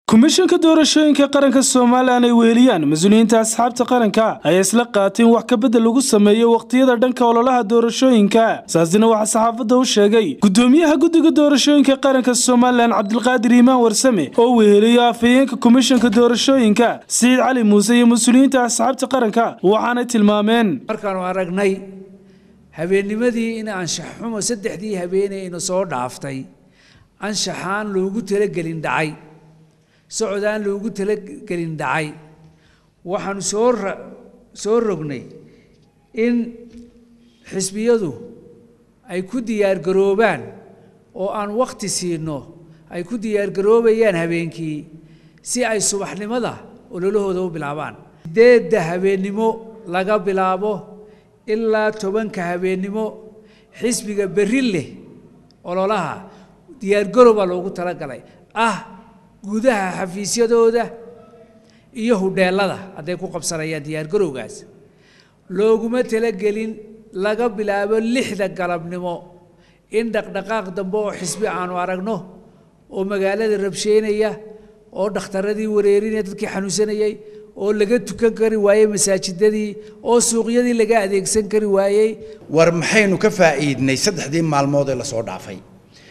komishanka doorashooyinka qaranka somalilan ay weheliyaan mas-uuliyiinta asxaabta qaranka ayaa isla qaatay in wax kabedel lagu sameeyo wakhtiyada dhanka ololaha doorashooyinka saasina waxaa saxaafadda u sheegay gudoomiyaha guddiga doorashooyinka qaranka somalilan cabdilqaadir iimaan warsame oo weheliyo afhayeenka komishanka doorashooyinka siciid cali muuse iyo mas-uuliyiinta asxaabta qaranka waxaanay tilmaameen markaanu aragnay habeennimadii in anshax xumo saddexdii habeeney ina soo dhaaftay anshaxaan loogu talagelin dhacay socodaan loogu talagelin dhacay waxaanu soo soo rognay in xisbiyadu ay ku diyaargaroobaan oo aan wakhti siino ay ku diyaargaroobayaan habeenkii si ay subaxnimada ololahooda u bilaabaan sideedda habeennimo laga bilaabo ilaa tobanka habeennimo xisbiga berri leh ololaha diyaargarowbaa loogu talagalay ah gudaha xafiisyadooda iyo hudheelada hadday ku qabsanayaan diyaargarowgaas looguma talagelin laga bilaabo lixda galabnimo in dhaqdhaqaaq dambe oo xisbi aanu aragno oo magaalada rabsheynaya oo dhakhtaradii wareerinaya dadkii xanuunsanayay oo laga tukan kari waayey masaajidadii oo suuqyadii laga adeegsan kari waayey war maxaynu ka faa'iidnay saddexdii maalmood ee lasoo dhaafay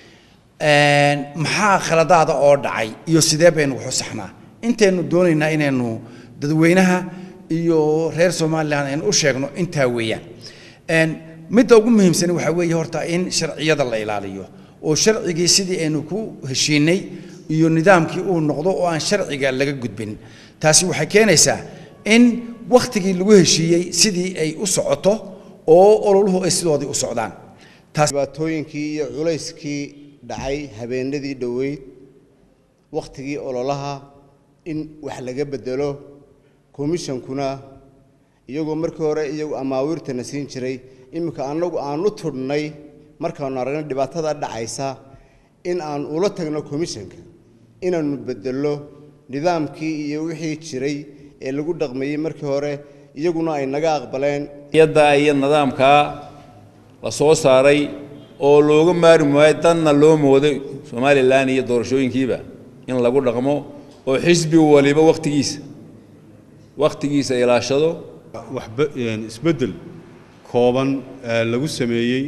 maxaa khaladaada oo dhacay iyo sidee baynu waxu saxnaa intaynu doonaynaa inaynu dadweynaha iyo reer somalilan aynu u sheegno intaa weeyaan midda ugu muhiimsani waxaa weeye horta in sharciyada la ilaaliyo oo sharcigii sidii aynu ku heshiinay iyo nidaamkii uu noqdo oo aan sharciga laga gudbin taasi waxay keenaysaa in wakhtigii lagu heshiiyey sidii ay u socoto oo ololuhu ay sidoodii u socdaan dhibaatooyinkii iyo culayskii dhacay habeenadii dhoweyd wakhtigii ololaha in wax laga bedelo komishankuna iyagoo markii hore iyagu amaawiirtana siin jiray iminka annagu aan u tudhnay markaanu aragna dhibaatada dhacaysa in aan ula tagno komishanka inaanu bedello nidaamkii iyo wixii jiray ee lagu dhaqmayey markii hore iyaguna ay naga aqbaleen yadda iyo nidaamkaa la soo saaray oo looga maari maayo danna loo mooday somalilan iyo doorashooyinkiiba in lagu dhaqmo oo xisbi waliba wakhtigiisa wakhtigiisa ilaashado isbeddel kooban lagu sameeyey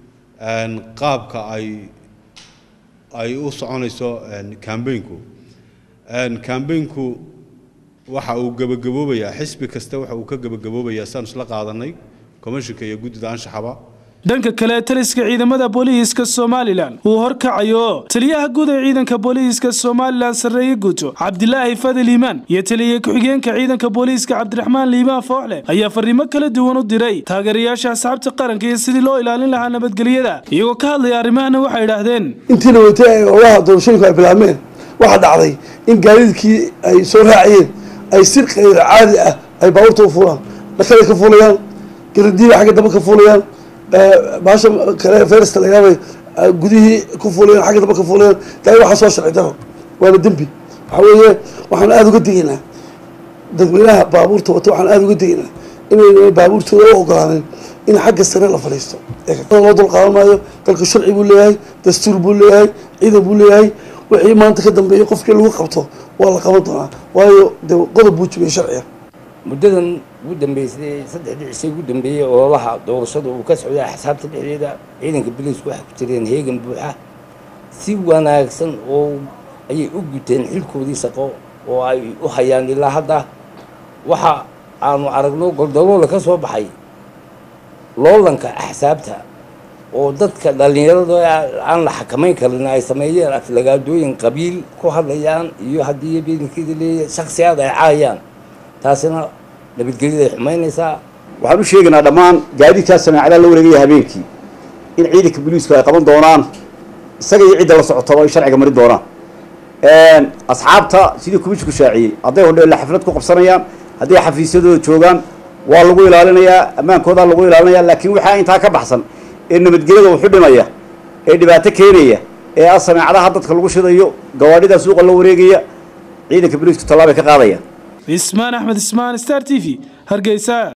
qaabka ay ay u soconayso cambaynku cambaynku waxa uu gebagaboobayaa xisbi kasta waxa uu ka gebagaboobayaa saan isla qaadanay commishinka iyo guddida anshaxaba dhanka kale taliska ciidamada booliiska somalilan uu horkacayo taliyaha guud ee ciidanka booliiska somalilan sarreeye guuto cabdilaahi fadil iimaan iyo taliya ku-xigeenka ciidanka booliiska cabdiraxmaan liimaan fooxle ayaa fariimo kala duwan u diray taageerayaasha asxaabta qaranka iyo sidii loo ilaalin lahaa nabadgelyada iyagoo ka hadlaya arrimahana waxay idhaahdeen intiina weytay ay olaha doorashooyinku ay bilaabmeen waxaa dhacday in gaadiidkii ay soo raacayeen ay si kayr caadi ah ay baabuurta u fuulaan dhakada ka fuulayaan garadiiba xagga dambe ka fuulayaan baasha kale fersta lagaabay gudihii ku fuulayaan xagga dambe ka fuulayaan taa waxaa soo sharci daro waana dembi waxa weeye waxaan aada uga digaynaa dadweynaha baabuurta wata waxaan aada uga digaynaa inayna baabuurtooda u ogolaanin in xagga sare la fadhiisto loo dul qaadan maayo dalka sharci buu leeyahay dastuur buu leeyahay ciidan buu leeyahay wixii maanta ka dambeeyay qofkii lagu qabto waa la qaban doonaa waayo de qodob buu jibiyay sharciga muddadan ugu dambeysay saddexdii cishe ugu dambeeyey ololaha doorashada uu ka socday axsaabta dhexdeeda ciidanka biliisku waxay ku jireen heegan buuxa si wanaagsan oo ayay u guteen xilkoodii shaqo oo ay u hayaan ilaa hadda waxa aanu aragno goldoloola ka soo baxay loolanka axsaabta oo dadka dhallinyarada aan la xakamayn karin ay sameeyeen aflagaadooyin qabiil ku hadlayaan iyo haddii beedankeeda leeyahay shaksiyaad ay caayaan taasina nabadgelyada ay xumaynaysaa waxaan u sheegaynaa dhammaan gaadiidkaa sameecadaha la wareegaya habeenkii in ciidanka booliisku ay qaban doonaan isaga iyo cidda la socotaba ay sharciga marin doonaan asxaabta sidii kumishinku shaaciyey hadday hodheella xaflad ku qabsanayaan hadday xafiisyadooda joogaan waa lagu ilaalinayaa ammaankoodaa lagu ilaalinaya laakiin waxaa intaa ka baxsan ee nabadgelyada wuxu dhimaya ee dhibaato keenaya ee ah sameecadaha dadka lagu shidayo gawaadhida suuqa la wareegaya ciidanka booliisku tallaabay ka qaadaya ismaan axmed ismaan star t v hargeysa